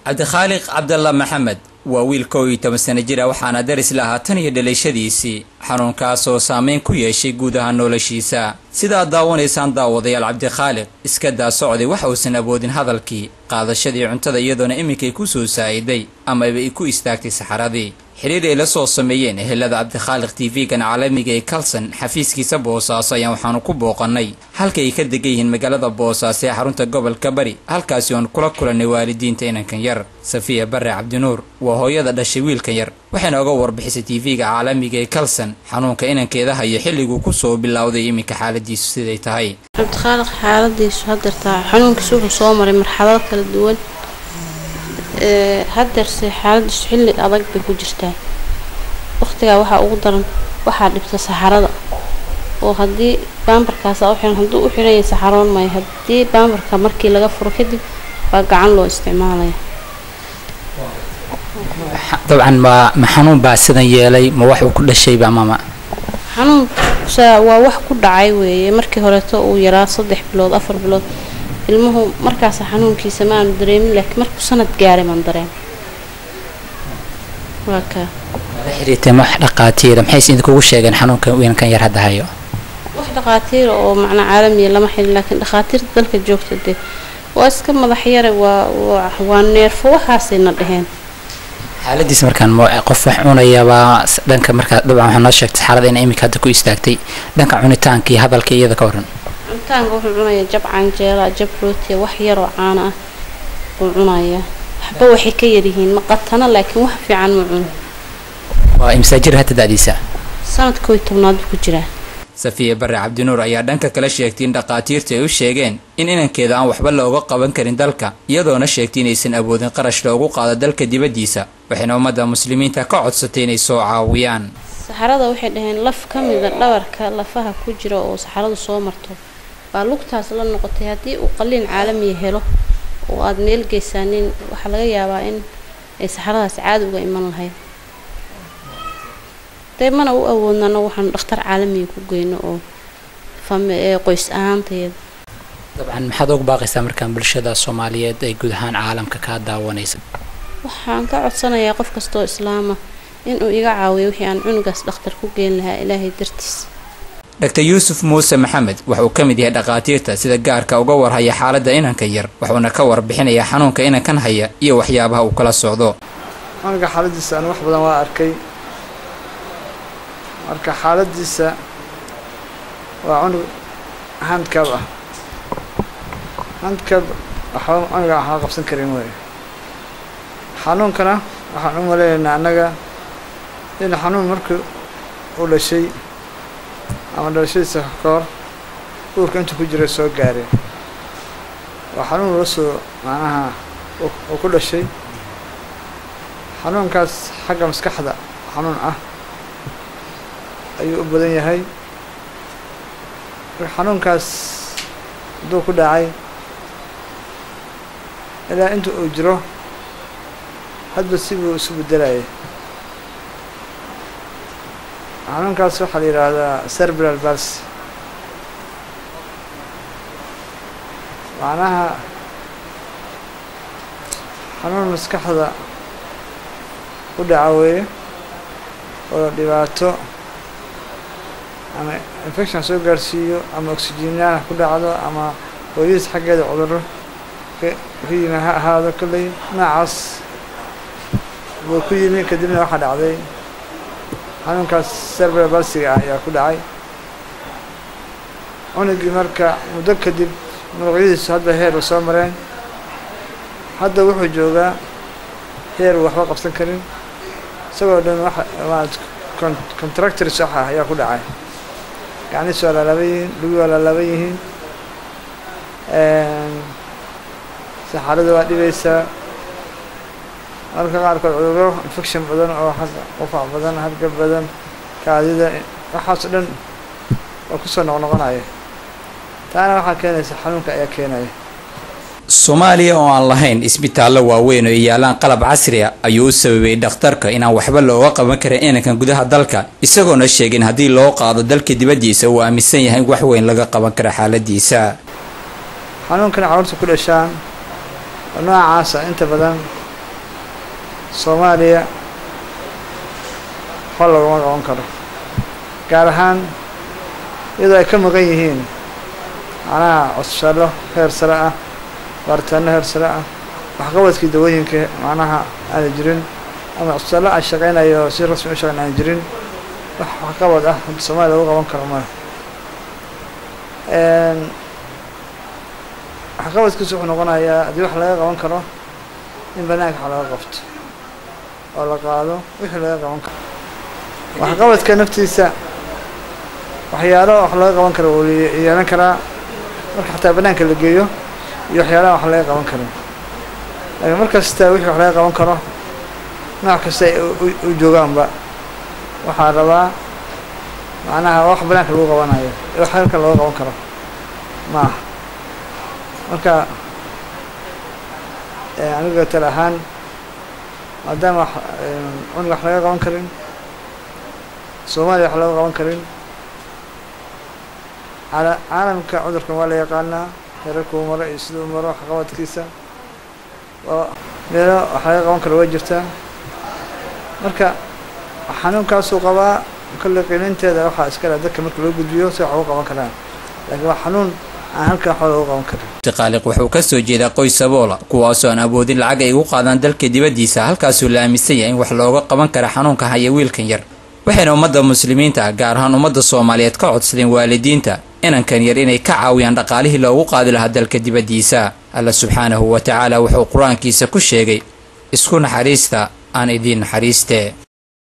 cabdikhaaliq cabdalla maxamed waa wiil kow iyo toban sano jir ah waxaana daris lahaa tan iyo dhalashadiisii xanuunkaas oo saameyn ku yeeshay guud ahaan noloshiisa sidaad daawanaysaan daawadayaal cabdikhaaliq iska daa socday waxa uusan awoodin hadalkii qaadashadii cuntada iyadoona iminkay ku soo saa'iday amaba ay ku istaagtay saxaradii xidhiir ay la soo sameeyeen ehelada cabdikhaaliq tv-gan caalamiga ee kalson xafiiskiisa boosaaso ayaan waxaanu ku booqannay halka ay ka degan yihiin magaalada boosaaso ee xarunta gobolka bari halkaasi oon kula kulannay waalidiinta inankan yar safiya bare cabdinuur waa hooyada dhashay wiilkan yar waxayna oga warbixisay tv-ga caalamiga ee kalson xanuunka inankeeda hayo xilliguu kusoo bilowday iminka xaaladiisu siday tahay cabdikhaaliq xaaladiisu hadeertaa xanuunkiisu wuxuu soo maray marxalado kala duwan hadeerse xaaladiisu xilli adag bay ku jirtaa waqtigaa waxaa ugu daran waxaa dhibta saxarada oo haddii baambarkaasa u xiran hadduu u xiranya saxaroon maayo haddii baambarka markii laga furo kadib baa gacan loo isticmaalaya dabcan ma ma xanuun baa sidan yeelay ma wax uu ku dhashayba mama xanuunsa waa wax ku dhacay weeye markii horeeto uu yaraa saddex bilood afar bilood ilmuhu markaasa xanuunkiisa ma aanu dareemin laakiin markuu sanad gaaray maan dareen waa kaa la xiriirtay wax dhaqaatiira maxayse idinkugu sheegeen xanuunka wiinkan yar hadda hayo wax dhaqaatiira oo macnaa caalamiya lama xilin laakiin dhaqaatiirta dalka joogta dee waa iska madax yare waa waa neerfo waxaasayna dheheen xaaladiis markaan ma qof wax cunayabaa dhanka markaa dabcan waxaa noo sheegtay xaalada in iminka hadda ku istaagtay dhanka cunitaanka iyo hadalka iyada ka waran cunitaanka wuxuu cunayaa jab canjeela jab rootiya wax yaroo caana ah buu cunayaa waxba waxay ka yaryihiin ma qatana laakiin wax fiican ma cuno waa imsaa jir hadda da'diisa sanad koo iyo tobnaad buu ku jiraa safiya bare cabdinuur ayaa dhanka kale sheegtay in dhaqaatiirtu ay u sheegeen in inankeeda aan waxba looga qaban karin dalka iyadoona sheegtay inaysan awoodin qarash loogu qaado dalka dibaddiisa waxayna ummadda muslimiinta ka codsatay inay soo caawiyaan saxarada waxay dhaheen laf ka mida dhabarka lafaha ku jira oo saxaradu soo marto baa lugtaas la noqotay haddii uu qaliin caalamiya helo oo aada meel geysaanin waxaa laga yaabaa in ay saxaradaas caadi uga iman lahayd dee mana u awoodnano waxaanu dhakhtar caalamiga ku geyno oo qoys ahaantayada dabcan maxaad ugu baaqaysaa markaan bulshada soomaaliyeed ee guud ahaan caalamka kaa daawanaysa waxaan ka codsanayaa qof kastoo islaama inuu iga caawiyo wixii aan cunugaas dhakhtar ku geyn lahaa ilaahay dartiis dr yuusuf muuse maxamed wuxuu ka mid yahay dhakhaatiirta sida gaarka uga warhaya xaaladda inanka yar wuxuuna ka warbixinayaa xanuunka inankan haya iyo waxyaabaha uu kala socdo cunuga xaaladiisa aan wax badan waa arkay marka xaaladiisa waa cunug handcab ah handcab waxba cunuga waxba qabsan karin wey xanuunkana waxaan u maleynaynaa annaga in xanuun markii uu dhashay ama dhalashadiisa ka hor uurka intuu ku jira soo gaareen waa xanuun la soo macnaha uu ku dhashay xanuunkaas xagga maskaxda xanuun ah ayuu u badan yahay marka xanuunkaas hadduu ku dhacay ilaa inta uu jiro hadba sibuu isu bedelayay xanuunkaas waxaa la yidhaahdaa cerebral bals macnaha xanuun maskaxda ku dhaca weeye oo dhibaato ama infection soo gaarsiiyo ama oxygenyaana ku dhacdo ama hooyadiis xaggeeda cudurro ka yimi ha ahaado kolley noocaas buu ku yimi kadibna waxaa dhacday xanuunkaas cerebral balsiga ah ayaa ku dhacay cunugii marka muddo kadib muruqyadiisu hadba heer u soo mareen hadda wuxuu joogaa heer uu waxba qabsan karin isagoo dhan waa contractors wax ah ayaa ku dhacay gacnihiis waa laalaaban yihiin lugi waa laalaaban yihiin saxarada waa dhibaysaa marka qaarkood cudurro infection badan oo xagga qufac badan harga badan kaadida waxaas o dhan waa kusoo noqnoqonaya taana waxaa keenaysa xanuunka ayaa keenaya soomaaliya oo aan lahayn isbitaallo waaweyn oo yaalaan qalab casri a ayuu u sababay dhakhtarka inaan waxba looga qaban karin inankan gudaha dalka isagoona sheegin haddii loo qaado dalka dibaddiisa uu aaminsan yahay in wax weyn laga qaban kara xaaladiisa xanuunkana carruurta ku dhashaan oo noocaasa inta badan soomaaliya waxba laguma qaban karo gaar ahaan iyadoo ay ka maqan yihiin macnaha cusbitaallo heer sare ah baaritaano heer sare ah waxqabadkii dawooyinka macnaha aana jirin ama cusbitaallo aan shaqeynayo si rasmi u shaqeyn aan jirin wax waxqabad ah hadda soomaaliya lagu qaban karo male waxqabadkiisu wuxuu noqonayaa haddii wax laga qaban karo in banaanka wax laga qabto oo la qaado wixii laga qaban karo waxqabadka naftiisa waxyaalo wax laga qaban karo wuu yeelan karaa marka xataa banaanka la geeyo iyo waxyaalaha wax laga qaban karin laakiin mar kasta wixii wax laga qaban karo nooc kasta ay u joogaanba waxaa rabaa macnaha wax banaanka lagu qabanayo ee wax halkan looga qaban karo ma aha marka aniga tal ahaan maadaama wax cuniga wax laga qaban karin soomaaliya wax laga qaban karin cala caalamka cudurkan waa la yaqaanaa heerarkuu maro iyo siduu maro waxqabadkiisa oo meelo wax laga qaban karo waa jirtaa marka xanuunkaasuu qabaa kolley qiilinteeda waxaa iskale dadka marka loo gudbiyo si wax ugu qaban karaan laakiin waa xanuun aan halkan waxba loogu qaban karin abdiqaaliq wuxuu ka soo jeedaa qoys saboola kuwaasoo aan awoodin lacag ay ugu qaadaan dalka dibaddiisa halkaasuu la aaminsan yahay in wax looga qaban kara xanuunka haya wiilkan yar waxayna ummadda muslimiinta ah gaar ahaan ummadda soomaaliyeed ka codsadeen waalidiinta inankan yar inay ka caawiyaan dhaqaalihii loogu qaadi lahaa dalka dibaddiisa alla subxaanahu wa tacaala wuxuu qur-aankiisa ku sheegay isku naxariista aan idiin naxariiste